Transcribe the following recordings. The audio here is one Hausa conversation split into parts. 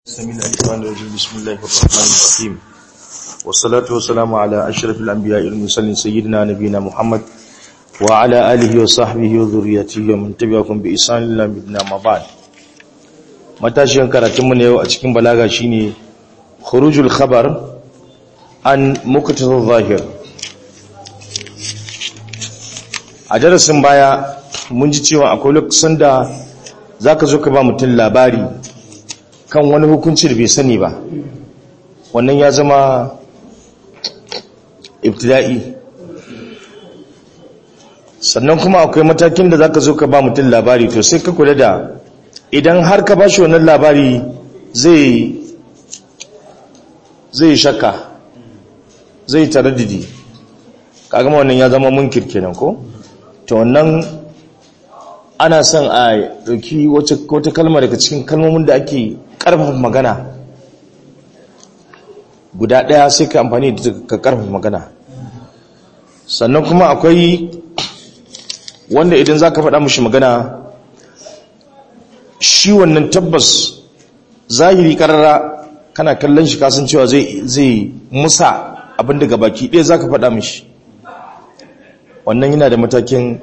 السميع العليم الرجيم بسم الله الرحمن الرحيم والصلاة والسلام على أشرف الأنبياء والمرسلين سيدنا نبينا محمد وعلى آله وصحبه وذريته ومن تبعهم بإحسان إلى مدنا ما بعد matashiyan karatunmu na yau a cikin balaga shine khurujul khabar an muqtada zahir a darasin baya mun ji cewa akwai lokacin da zaka zo ka ba mutum labari kan wani hukunci da bai sani ba wannan ya zama ibtida'i sannan kuma akwai matakin da zaka zo ka ba mutum labari to sai ka kula da idan har ka bashi wannan labari zai zai shakka zai taraddidi kagama wannan ya zama munkir kenan ko to wannan ana son a dauki wata kalma daga cikin kalmomin da ake karfafa magana guda daya sai ka amfani da ka karfafa magana sannan kuma akwai wanda idan za ka faɗa mashi magana shi wannan tabbas zahiri karara kana kallon shi kasan cewa zai musa abin daga baki ɗaya za ka faɗa mashi wannan yana da matakin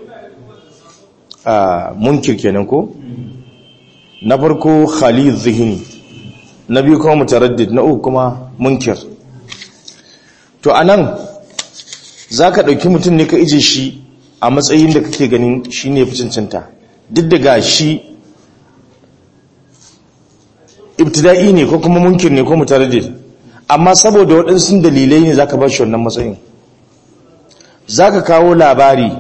munkir kenan ko na farko khalid zihini na biyu kuma mutaraddid na uku kuma munkir to anan za ka ɗauki mutum ne ka ije shi a matsayin da kake ganin shi ne fi cancanta duk daga shi ibtida'i ne ko kuma munkir ne ko mutaraddid amma saboda waɗansu dalilai ne zaka ba shi wannan matsayin zaka kawo labari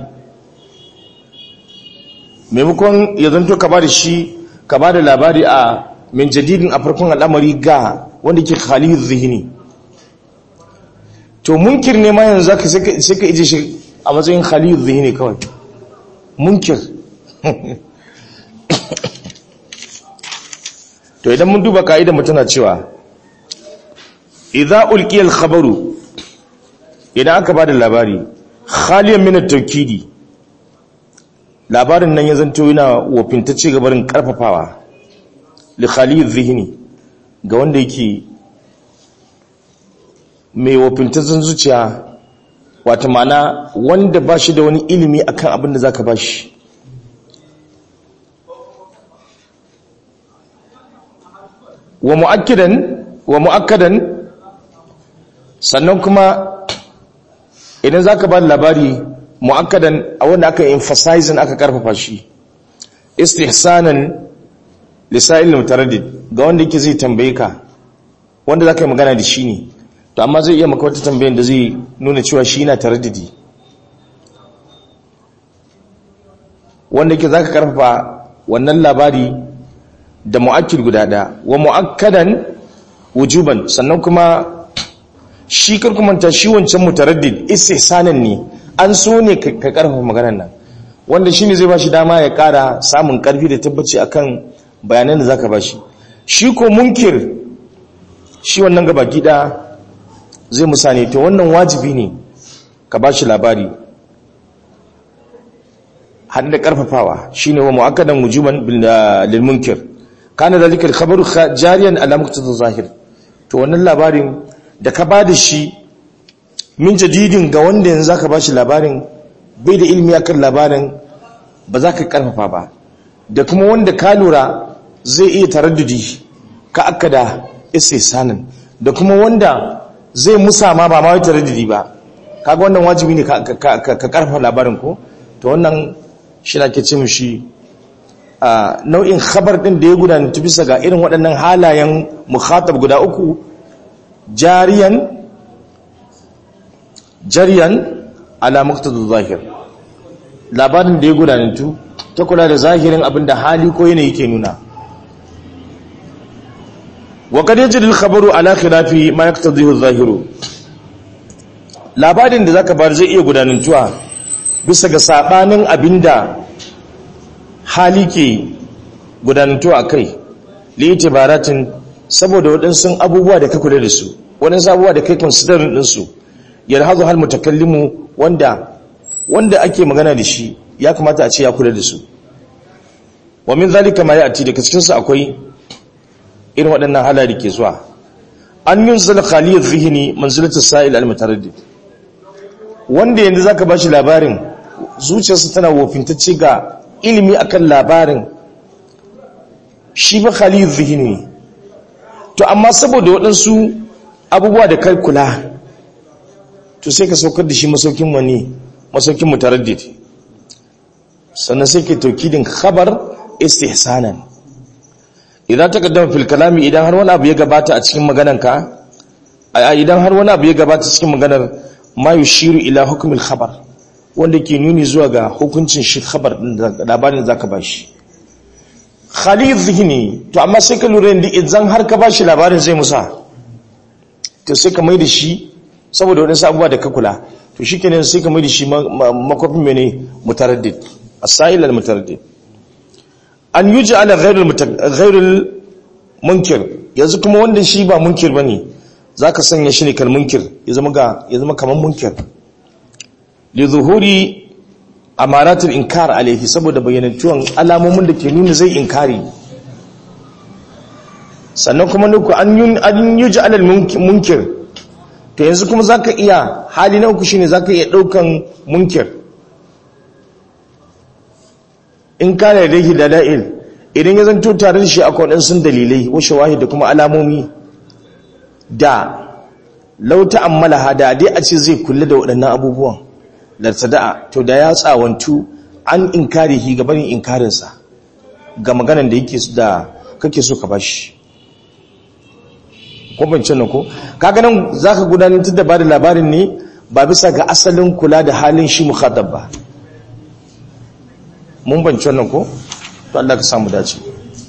maimakon ya zanto ka ba da shi ka ba da labari a min jadidin a farkon al'amari ga wanda ke khaliyu zihini to munkir ne ma yanzu zaka sai ka ije shi a matsayin khaliyu zihini kawai munkir to idan mun duba ka'idar mu tana cewa idza ulqiya al-khabaru idan aka bada labari khaliyan min at-tawkidi labarin nan ya zanto yana wafintacce gabarin karfafawa li khali dhihni ga wanda yake mai wafintaccen zuciya wata mana wanda ba shi da wani ilimi akan abin da zaka bashi wa mu'akkidan wa mu'akkadan sannan kuma idan zaka ba labari mu'akkadan a wanda aka emphasizing aka karfafa shi istihsanan lisa'il mutaraddid ga wanda yake zai tambaye ka wanda zaka yi magana da shi ne to amma zai iya maka wata tambayar da zai nuna cewa shi yana taraddidi wanda yake zaka karfafa wannan labari da mu'akkid guda ɗaya wa mu'akkadan wujuban sannan kuma shi karkumanta shi wancan mutaraddid istihsanan ne an so ne ka karfafa maganar nan wanda shine zai bashi dama ya kara samun karfi da tabbaci akan bayanan da zaka bashi shi ko munkir shi wannan gaba gida zai musane to wannan wajibi ne ka bashi labari har da karfafawa shine wa mu'akkadan wujuban lil munkir kana zalika al-khabaru jariyan ala muqtada zahir to wannan labarin da ka bada shi min jadidin ga wanda yanzu zaka bashi labarin bai da ilimi akan labarin ba za ka karfafa ba da kuma wanda ka lura zai iya taraddudi ka akada istihsanin da kuma wanda zai musa ma ba ma wai taraddudi ba kaga wannan wajibi ne ka karfafa labarin ko to wannan shi na ke ce mishi a nau'in khabar din da ya gudana bisa ga irin waɗannan halayen mukhatab guda uku jariyan jariyan ala muqtadu zahir labarin da ya gudana ta kula da zahirin abinda hali ko yanayi ke nuna wa kad yajri al-khabaru ala khilafi ma yaqtadihu adh-dhahiru labarin da zaka bar zai iya gudanantuwa bisa ga sabanin abinda hali ke gudanantu a kai liitibaratin saboda waɗansu abubuwa da ka kula da su waɗansu abubuwa da kai considering ɗinsu yalhazu hal mutakallimu wanda wanda ake magana da shi ya kamata a ce ya kula da su wa min zalika ma ya'ti daga cikin su akwai irin waɗannan halari ke zuwa an yin zala khaliyar zihini manzilatar sa'il al-mutaraddid wanda yanzu zaka ba shi labarin zuciyarsa tana wofintacce ga ilimi akan labarin shi ba khaliyar zihini to amma saboda waɗansu abubuwa da kai kula to sai ka saukar da shi masaukin wani masaukin mutaraddid sannan sai ke taukidin khabar istihsanan idan ta kaddama fil kalami idan har wani abu ya gabata a cikin maganarka idan har wani abu ya gabata cikin maganar ma yushiru ila hukmil khabar wanda ke nuni zuwa ga hukuncin shi khabar labarin zaka bashi khalid zihni to amma sai ka lura da idan har ka bashi labarin zai musa to sai ka mai da shi saboda wadansu abubuwa da ka kula to shikenan sai ka mai da shi makwafin mene mutaraddid as-sa'il al-mutaraddid an yuji ala ghairul munkir yanzu kuma wanda shi ba munkir bane zaka sanya shi ne kal munkir ya zama ga ya zama kaman munkir li zuhuri amaratul inkar alaihi saboda bayyanantuwan alamomin da ke nuna zai inkari sannan kuma nuku an yun an yuji ala munkir to yanzu kuma zaka iya hali na uku shine zaka iya daukan munkir in kana da yake dala'il idan ya zanto tare da shi akwai waɗansu dalilai washe wahi da kuma alamomi da lauta ammala hada dai a ce zai kulle da waɗannan abubuwan lartada'a to da ya tsawantu an inkarihi ga barin inkarinsa ga maganan da yake da kake so ka bashi ko ban nan ko kaga nan zaka gudanar da ba da labarin ne ba bisa ga asalin kula da halin shi mukhatab ba mun banci wannan ko to Allah ka samu dace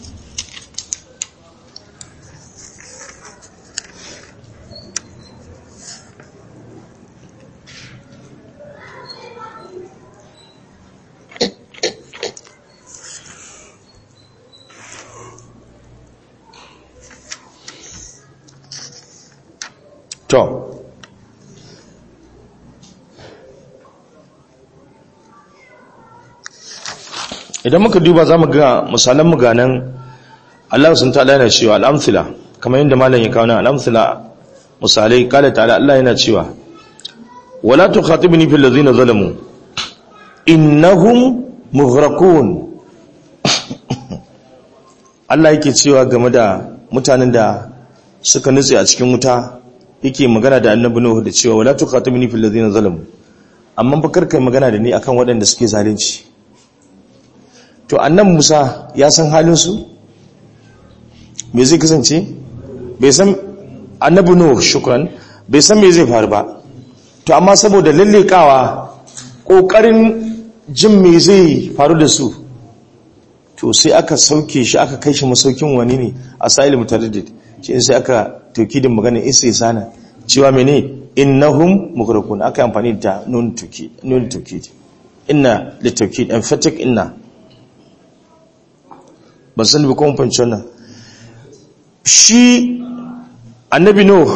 to idan muka duba za mu ga misalan muganan Allah sun ta'ala yana cewa al'amthila kamar yadda malam ya kawo nan al'amthila misalai kala ta'ala Allah yana cewa wala tukhatibni fil ladzina zalamu innahum mughraqun Allah yake cewa game da mutanen da suka nutse a cikin wuta yake magana da annabi Nuhu da cewa wala tukhatibni fil ladzina zalamu amma fa karkai magana da ni akan waɗanda suke zalunci to annan musa ya san halinsu me zai kasance bai san annabi nuh shukran bai san me zai faru ba to amma saboda lallekawa kokarin jin me zai faru da su to sai aka sauke shi aka kai shi masaukin wani ne a sa'il mutaraddid shi sai aka tauki da magana isa sana cewa mene innahum mughraqun aka amfani da nun tauki nun tauki inna litawkid emphatic inna ban sani ba kuma fanci wannan shi annabi nuh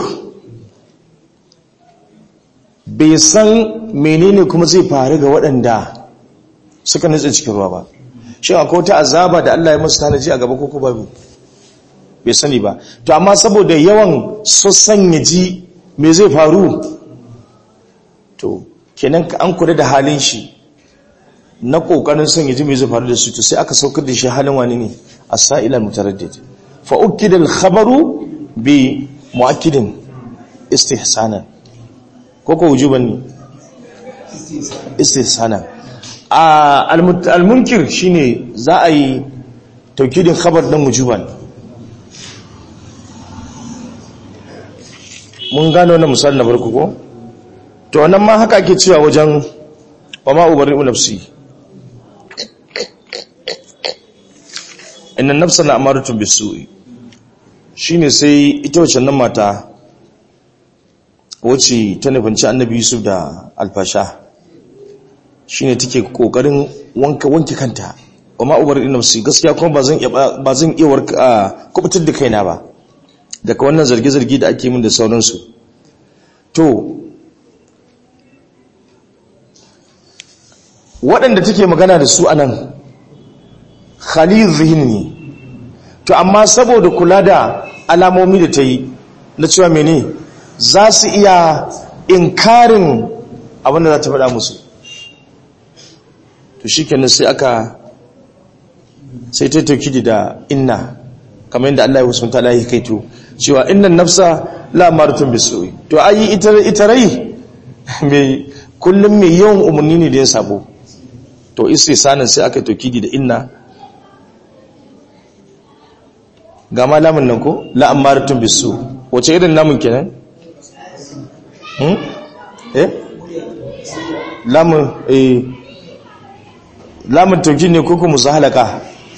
bai san menene kuma zai faru ga waɗanda suka nutse cikin ruwa ba shi akwai wata azaba da Allah ya musu tanaji a gaba koko babu bai sani ba to amma saboda yawan sassan ya ji me zai faru to kenan an kula da halin shi na kokarin son ya ji me zai faru da su to sai aka saukar da shi halin wani ne as-sa'il al-mutaraddid fa ukida al-khabaru bi mu'akkidin istihsanan koko wujuban ne istihsanan al-munkir shine za a yi taukidin khabar dan wujuban mun gano wannan misali na farko ko to wannan ma haka ake cewa wajen wa ma ubarri'u nafsi inna nafsa na amaratun bisu'i shine sai ita wacce nan mata wacce ta nufinci annabi yusuf da alfasha shine take kokarin wanka wanke kanta wa ma ubarri'u nafsi gaskiya kuma ba zan iya ba zan iya warka kubutar da kaina ba daga wannan zarge-zarge da ake min da sauransu to waɗanda take magana da su anan khalil zihin ne to amma saboda kula da alamomi da ta yi na cewa mene za su iya inkarin abinda za ta faɗa musu to shi kenan sai aka sai ta tauki da inna kamar yadda Allah ya wasu ta lahi kaito cewa innan nafsa la maratun bisu'i to ayi ita ita rai mai kullum mai yawan umarni ne da ya sabo to sanin sai aka tauki da inna ga ma lamun nan ko la amaratun bisu wace irin namun kenan hmm eh lamun eh lamun tauki ne ko kuma halaka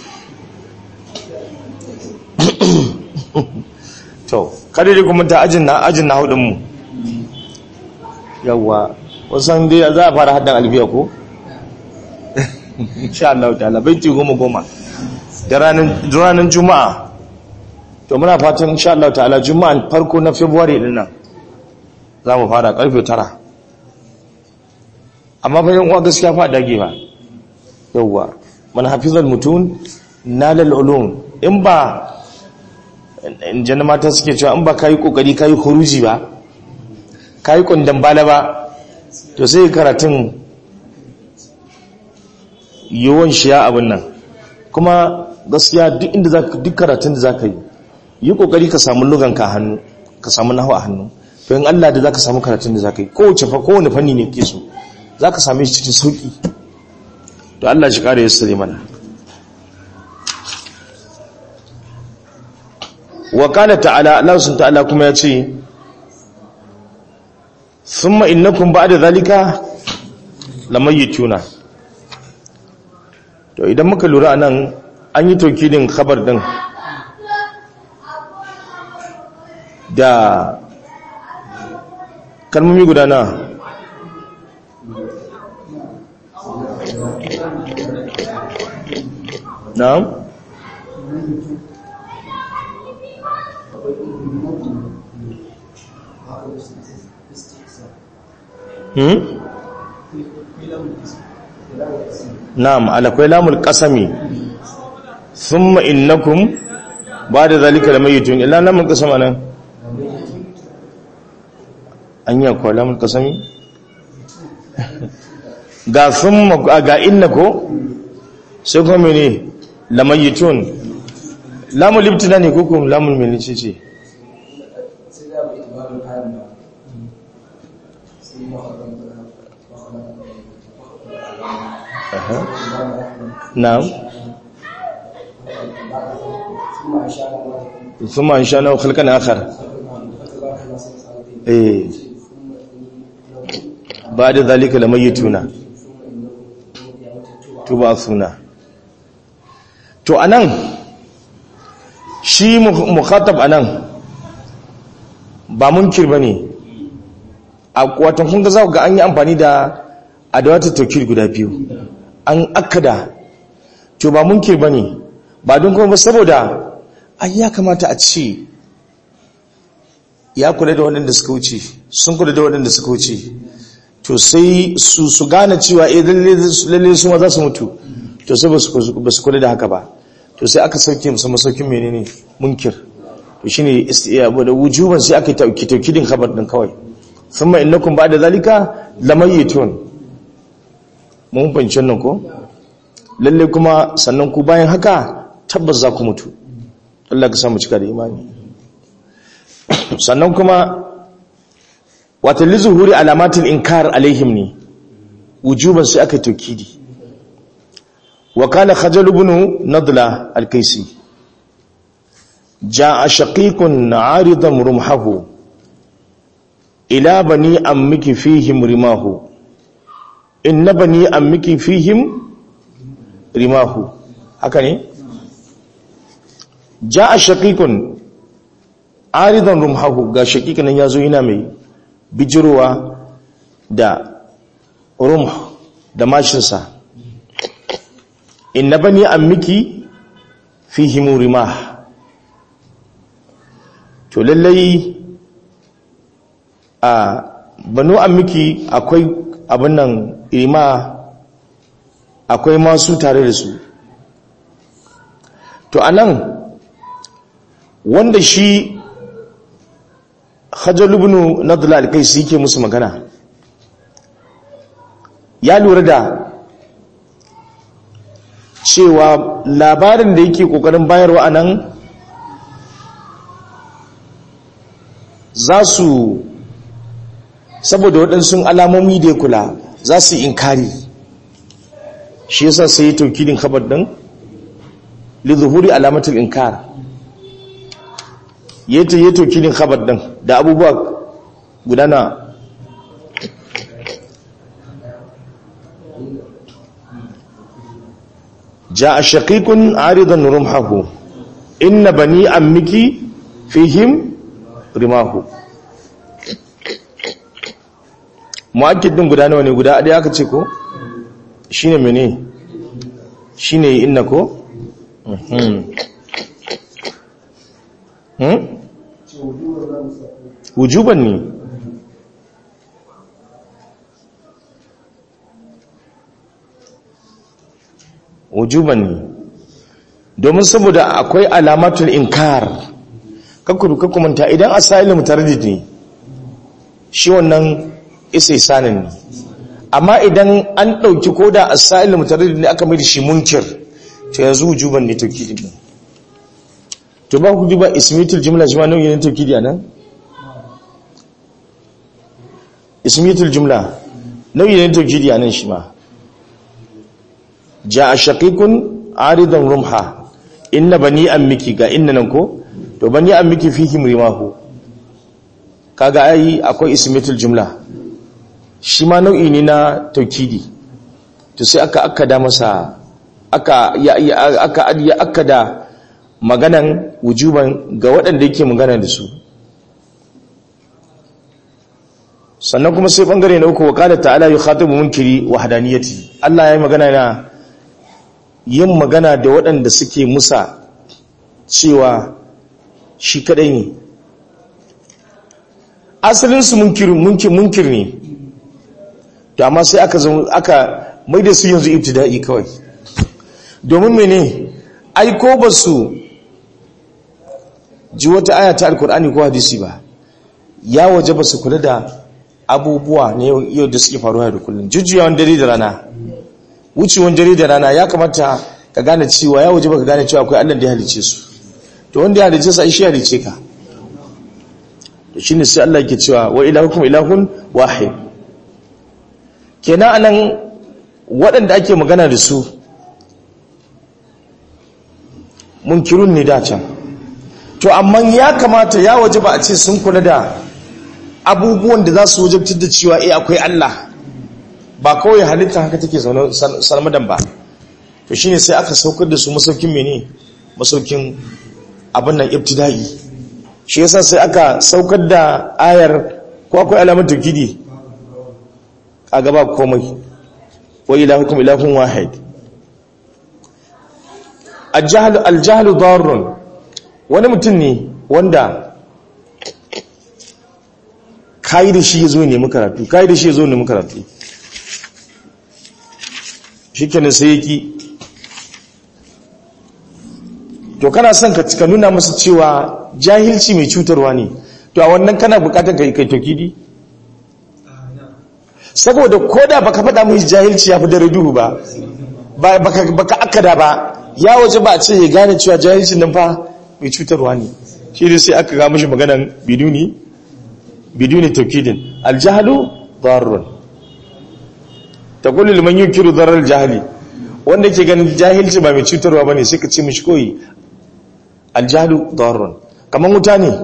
to kada dai kuma ta ajin na ajin na hudun mu yawa wasan dai za a fara haddan albiya ko insha Allah ta'ala baiti goma goma da ranar ranar juma'a to muna fatan insha Allah ta'ala juma'an farko na february din nan za mu fara karfe 9 amma fa yan uwa gaskiya fa dage ba yawa man hafizal mutun nalal ulum in ba in janna mata suke cewa in ba kai kokari kai huruji ba kai kundan bala ba to sai karatun yawan shiya abin nan kuma gaskiya duk inda zaka duk karatun da zaka yi yi kokari ka samu lugan ka hannu ka samu nahu a hannu to in Allah da zaka samu karatun da zaka yi kowace fa kowane fanni ne ke so zaka same shi cikin sauki to Allah shi kare yassare mana wa qala ta'ala Allah subhanahu ta'ala kuma ya ce thumma innakum ba'da zalika lamayituna to idan muka lura anan an yi tokidin khabar din da kalmomi guda na na'am hmm na'am alakwai lamul qasami thumma innakum ba'da zalika lamayitun illa lamul qasama nan an yi akwai lamul qasami ga thumma ga inna ko sai kuma mene lamayitun lamul ibtida ne ko kuma lamul mene ce ce na'am ثم انشأناه خلقا آخر eh ba da zalika da mayyituna tuba suna to anan shi mukhatab anan ba munkir bane a watan kun ga za ku ga an yi amfani da adawatul tawkil guda biyu an akada to ba munkir bane ba don kuma saboda ai ya kamata a ce ya kula da waɗanda suka wuce sun kula da waɗanda suka wuce to sai su su gane cewa eh lalle su ma za su mutu to sai ba su kula da haka ba to sai aka sauke musu masaukin menene munkir to shine istiyabu da wujuban sai aka tauki taukidin khabar din kawai thumma innakum ba'da zalika lamayitun mun fahimci nan ko lalle kuma sannan ku bayan haka tabbas za ku mutu Allah ka samu cika da imani sannan kuma wata lizuhuri alamatin inkar alaihim ne wujuban sai aka tokidi wa kana khajal ibn nadla al-kaisi jaa shaqiqun aridan rumhahu ila bani ammiki fihim rimahu inna bani ammiki fihim rimahu haka ne jaa shaqiqun aridan rumhahu ga shaqiqan yazo yana mai bijirowa da rumh da mashinsa inna bani ammiki fihim rimah to lallai a banu ammiki akwai abin nan rima akwai masu tare da su to anan wanda shi hajjal ibn nadla al-kaisi yake musu magana ya lura da cewa labarin da yake kokarin bayarwa a nan za su saboda waɗansu alamomi da ya kula za su inkari shi yasa sai ya taukidin kabar ɗin lizuhuri alamatul inkar ya ta yi taukidin kabar ɗin da abubuwa gudana جاء شقيق عارضا رمحه إن بني أمك فيهم رماه mu'akkid din guda nawa ne guda ɗaya aka ce ko shine mene shine inna ko mhm hmm wujuban ne wujuban ne domin saboda akwai alamatul inkar kakkuru kakkumanta idan asailu mutaraddid ne shi wannan isa sanin ne amma idan an ɗauki ko da asailu mutaraddid ne aka mai da shi munkir to yanzu wujuban ne taukidi ne to ba ku duba ismitul jumla shi ma nauyi ne taukidi a nan ismitul jumla nauyi ne taukidi a nan shi ma ja shaqiqun aridan rumha inna bani ammiki ga inna nan ko to bani ammiki fihi rimahu kaga ai akwai ismatul jumla shi ma nau'i ne na taukidi to sai aka akkada masa aka ya aka ya akkada maganan wujuban ga waɗanda yake magana da su sannan kuma sai bangare na uku wa qala ta'ala yukhatibu munkiri wahdaniyati Allah ya yi magana na yin magana da waɗanda suke musa cewa shi kaɗai ne asalinsu munkir ne da amma sai aka zama aka mai da su yanzu ibtida'i kawai domin mene aiko ba su ji wata aya ta alkur'ani ko hadisi ba ya waje ba su kula da abubuwa ne yau da suke faruwa da kullum jujjuyawan dare da rana wucewan dare da rana ya kamata ka gane cewa ya waje baka gane cewa akwai Allah da ya halice su to wanda ya halice su ai shi ya halice ka to shine sai Allah yake cewa wa ilahukum ilahun wahid kenan anan waɗanda ake magana da su munkirun ne da can to amma ya kamata ya waje ba a ce sun kula da abubuwan da za su wajabtar da cewa eh akwai Allah ba kawai halitta haka take zaune salmadan ba to shine sai aka saukar da su masaukin mene masaukin abin nan ibtida'i shi yasa sai aka saukar da ayar ko akwai alamar tauhidi a gaba komai wa ilahukum ilahun wahid al-jahl al-jahl darrun wani mutum ne wanda kai da shi yazo ne mu karatu kai da shi yazo ne mu karatu shikenan sai yaki to kana son ka nuna masa cewa jahilci mai cutarwa ne to a wannan kana bukatar kai kai tokidi saboda koda baka faɗa mai jahilci ya fi dare duhu ba baka baka akada ba ya waje ba a ce ya gane cewa jahilcin nan fa mai cutarwa ne shi ne sai aka ga mishi maganan biduni biduni tawkidin aljahlu darrun taqulu liman yunkiru darar jahili wanda ke ganin jahilci ba mai cutarwa bane sai ka ce mishi koyi aljahlu darrun kaman wuta ne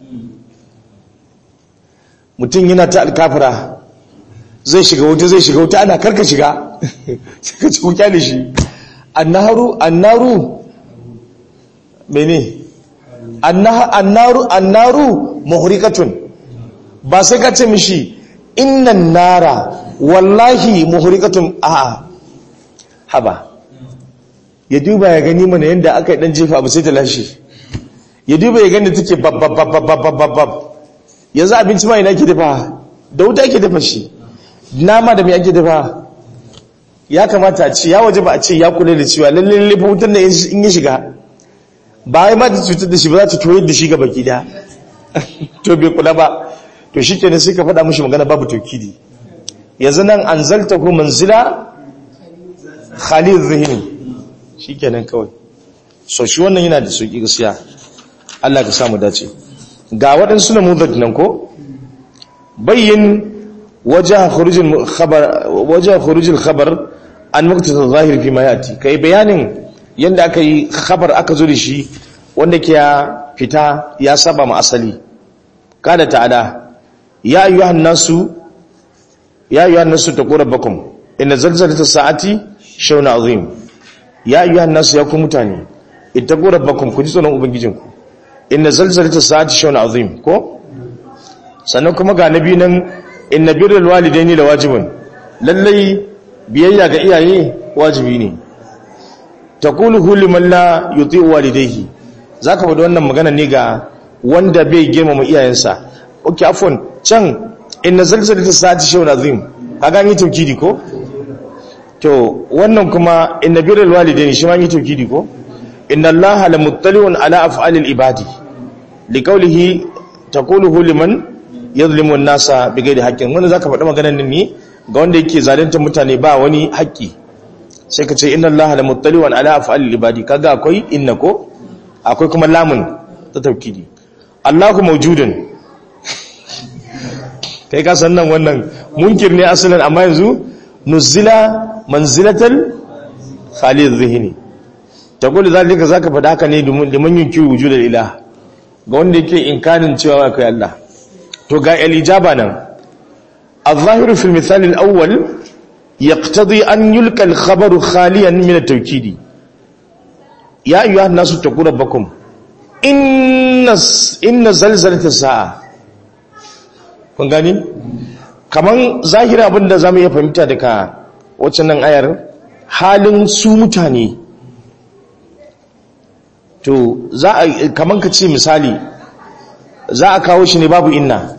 mutum yana ta alkafira zai shiga wuta zai shiga wuta ana karka shiga sai ka ci wuta da shi annaru annaru mene annaru annaru muhrikatun ba sai ka ce mishi innan nara wallahi muhrikatun a haba ya duba ya gani mana yadda aka yi dan jefa abu sai ta lashe ya duba ya gani take babbabbabbabbabbab yanzu abinci ma ina ke dafa da wuta ke dafa shi nama da mai ake dafa ya kamata a ce ya waje ba a ce ya kula da cewa lalle lalle wutar da in ya shiga bayan ma ta cutar da shi ba za ta toyar da shi ga baki da to bai kula ba to shi kenan sai ka faɗa mashi magana babu taukidi yanzu nan an zalta ko manzila khalid zihini shi kenan kawai so shi wannan yana da sauƙi gaskiya Allah ka samu dace ga waɗansu na mudad nan ko bayyin wajen khurujin khabar wajen khurujin khabar an muktasa zahiri fi ma yati kai bayanin yanda aka yi khabar aka zo da shi wanda ke ya fita ya saba ma asali kada ta'ala ya ayyuhan nasu ya ayyuhan nasu taqu rabbakum inna zalzalatas sa'ati shawna azim ya ayyuhan nasu ya ku mutane ittaqu rabbakum ku ji tsoron ubangijinku inna zalzalatas sa'ati shawna azim ko sannan kuma ga nabi nan inna birrul walidaini lawajibun lallai biyayya ga iyaye wajibi ne taquluhu liman la yuti'u walidayhi zaka bada wannan magana ne ga wanda bai girmama iyayensa okay afwan can inna zalzalatas sa'ati shawna azim kaga ni tawkidi ko to wannan kuma inna birrul walidaini shi ma ni tawkidi ko inna allaha lamuttali'un ala af'alil ibadi liqawlihi taquluhu liman yazlimu an-nasa bighairi haqqin wannan zaka faɗa maganar ne ga wanda yake zalunta mutane ba wani haƙƙi sai ka ce inna allaha lamuttali'un ala af'alil ibadi kaga akwai inna ko akwai kuma lamun ta tawkidi allahu mawjudun kai ka san nan wannan munkir ne asalin amma yanzu nuzila manzilatal khalid zihni taqulu zalika zaka faɗa haka ne liman yunkiru wujudal ilah ga wanda yake inkarin cewa akwai Allah to ga al-ijaba nan al-zahiru fil misal al-awwal yaqtadi an yulqa al-khabaru khaliyan min at-tawkid ya ayyuha an-nasu taqu rabbakum inna inna zalzalata sa'a kun gani kaman zahiri abinda zamu iya fahimta daga waccan nan ayar halin su mutane to za a kaman ka ce misali za a kawo shi ne babu inna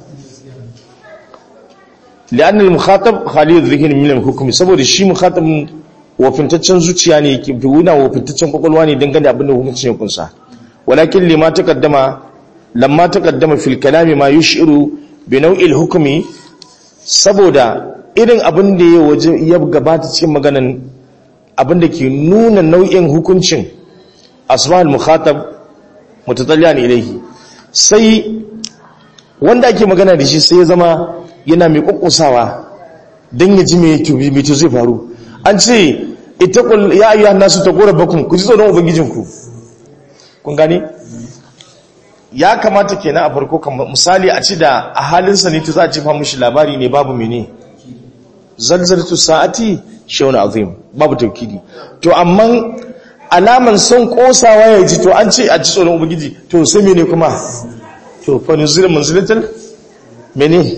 li'an al-mukhatab khalid dhihn min al-hukm saboda shi mukhatab wafintaccen zuciya ne ke wuna wafintaccen kwakwalwa ne dangane abin da hukuncin ya kunsa walakin lima taqaddama lamma taqaddama fil kalami ma yushiru bi naw'il hukmi saboda irin abin da ya waje ya gabata cikin maganan abin da ke nuna nau'in hukuncin asma'ul mukhatab mutatalliyan ilayhi sai wanda ake magana da shi sai ya zama yana mai kokkosawa dan ya ji me tubi me zai faru an ce ittaqul ya ayyuhan nasu taqurrabakum ku ji tsoron ubangijinku kun gani ya kamata kenan a farko kamar misali a ci da a halin sa ne to za a jefa mishi labari ne babu mene zalzalatu sa'ati shawna azim babu tawkidi to amma alaman son kosawa ya ji to an ce a ji tsoron ubangiji to sai mene kuma to fa nuzila manzilatal mene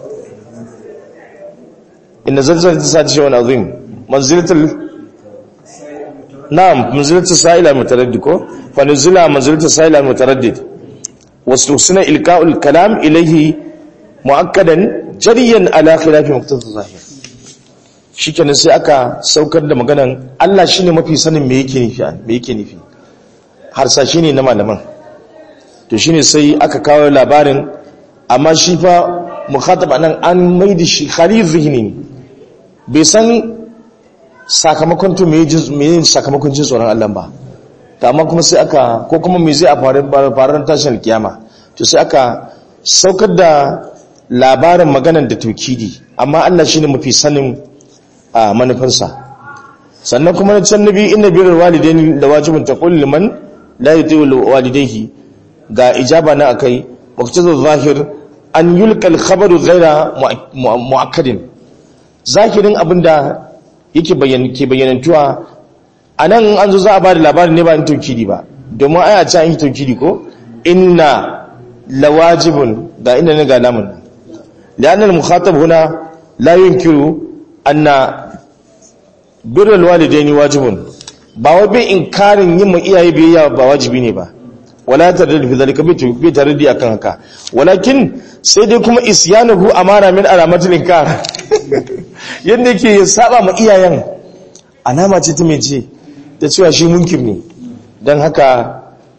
inna zalzalatu sa'ati shawna azim manzilatal na'am manzilatul sa'ila mutaraddid ko fa nuzila manzilatul sa'ila mutaraddid واستحسن إلقاء الكلام إليه مؤكدا جريا على خلاف مقتضى الظاهر shikenan sai aka saukar da maganan Allah shine mafi sanin me yake nufi me yake nufi harsashi ne na malaman to shine sai aka kawo labarin amma shi fa mukhatab anan an maida shi khalid zihni bai san sakamakon to me me sakamakon jin tsoron Allah ba to amma kuma sai aka ko kuma me zai a faruwar tashin kiyama to sai aka saukar da labarin maganar da taukidi amma Allah shine mafi sanin a manufansa sannan kuma na can nabi inna birrul walidaini da wajibun taqul liman la yuti'u walidayhi ga ijaba na akai muqtadى zahir an yulqa al-khabaru ghayra mu'akkadin zahirin abinda yake bayyana ke bayyanantuwa a nan an zo za a ba da labarin ne ba in taukidi ba domin aya ce an yi taukidi ko inna lawajibun ga inda ne ga lamun li'annal mukhatab huna la yunkiru anna birrul walidaini wajibun ba wai bin inkarin yin mu iyaye biyayya ba wajibi ne ba wala taraddud fi zalika bi taraddudi akan haka walakin sai dai kuma isyanuhu amara min alamatil inkar yanda yake saba ma iyayen alama ce ta mai ce ta cewa shi munkir ne don haka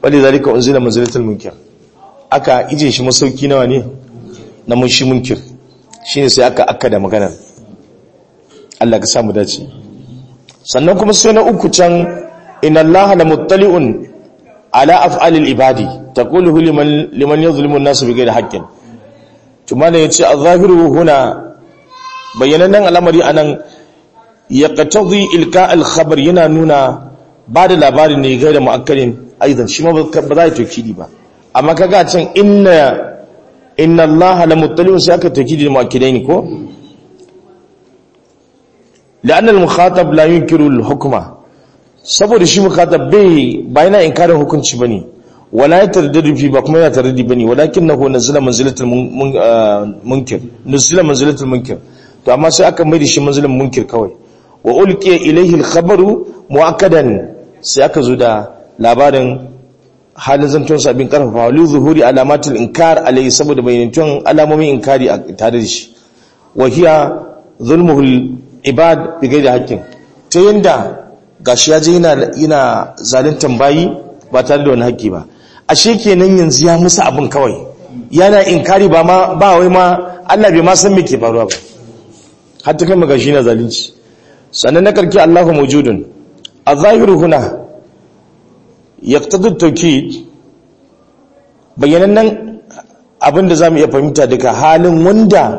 wali zalika unzila manzilatul munkir aka ije shi masauki nawa ne na mun shi munkir shine sai aka akka da maganar Allah ka samu dace sannan kuma sai na uku can inna allaha la muttali'un ala af'alil ibadi taqulu liman liman yadhlimu an-nas bighayri haqqin tumana yace az-zahiru huna bayyananan al'amari anan yaqtadi ilka al-khabar yana nuna ba da labarin ne gaira mu'akkalin aidan shi ma ba za ya tokidi ba amma kaga can inna inna allaha la muttali'un sai aka tokidi mu'akkidaini ko لأن المخاطب لا ينكر الحكمة saboda shi mukatab bai ba yana inkarin hukunci bane wala ya taraddadu fi ba kuma yana taraddudi bane walakinahu nazala manzilatul munkir nazala manzilatul munkir to amma sai aka mai da shi manzilan munkir kawai wa ulqiya ilayhi al-khabaru muakkadan sai aka zo da labarin halin zantun sabin karfafa li zuhuri alamatul inkar alayhi saboda bayyantun alamomin inkari a tare da shi wa hiya zulmuhul ibad bi gaida haƙƙin ta yanda gashi ya je yana yana zaluntan bayi ba tare da wani haƙƙi ba ashe kenan yanzu ya musu abin kawai yana inkari ba ma ba wai ma Allah bai ma san me ke faruwa ba har ta kai magashi na zalunci sannan na karki Allahu mawjudun az-zahiru huna yaqtadi at-tawkid bayanan abin da zamu iya fahimta daga halin wanda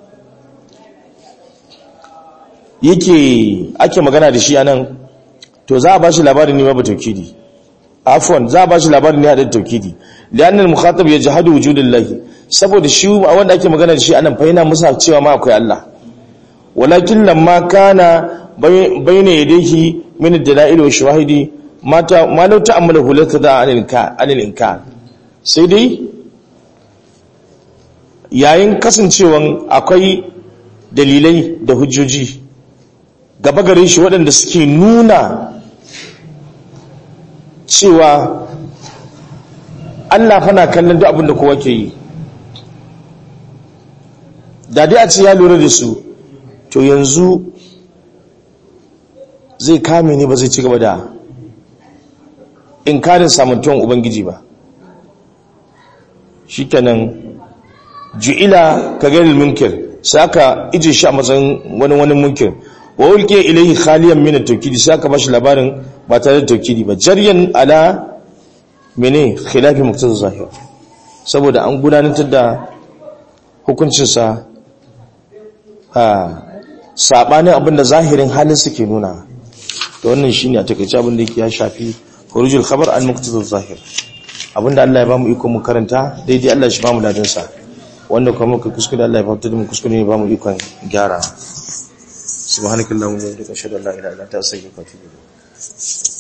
yake ake magana da shi anan to za a ba shi labarin ne babu taukidi afwan za a ba shi labarin ne da taukidi lianna al-mukhatab yajhadu wujudillahi saboda shi wanda ake magana da shi anan fa yana musa cewa ma akwai Allah walakin lamma kana bayna yadayhi min ad-dalail wa shawahidi mata ma law ta'ammala hulata da anil inkar sai dai yayin kasancewan akwai dalilai da hujjoji gaba gare shi waɗanda suke nuna cewa Allah fana kallon duk abin da kowa ke yi da dai a ce ya lura da su to yanzu zai kame ne ba zai ci gaba da inkarin samantuwan ubangiji ba shi kenan ju'ila ka gani munkir sai aka ije shi a matsayin wani wani munkir wa ulke ilayhi khaliyan min at-tawkidi sai aka bashi labarin ba tare da tawkidi ba jaryan ala mene khilafi muqtada zahir saboda an gudanar da hukuncin sa a sabanin abinda zahirin halin suke nuna to wannan shine a takeice abin da yake ya shafi khurujul khabar al muqtada zahir abinda Allah ya bamu iko mu karanta daidai Allah shi bamu dadin sa wanda kuma muka kuskure Allah ya fafta da mu kuskure ne bamu ikon gyara subhanakallahumma wa bihamdika ashhadu an la ilaha illa anta astaghfiruka wa atubu ilayk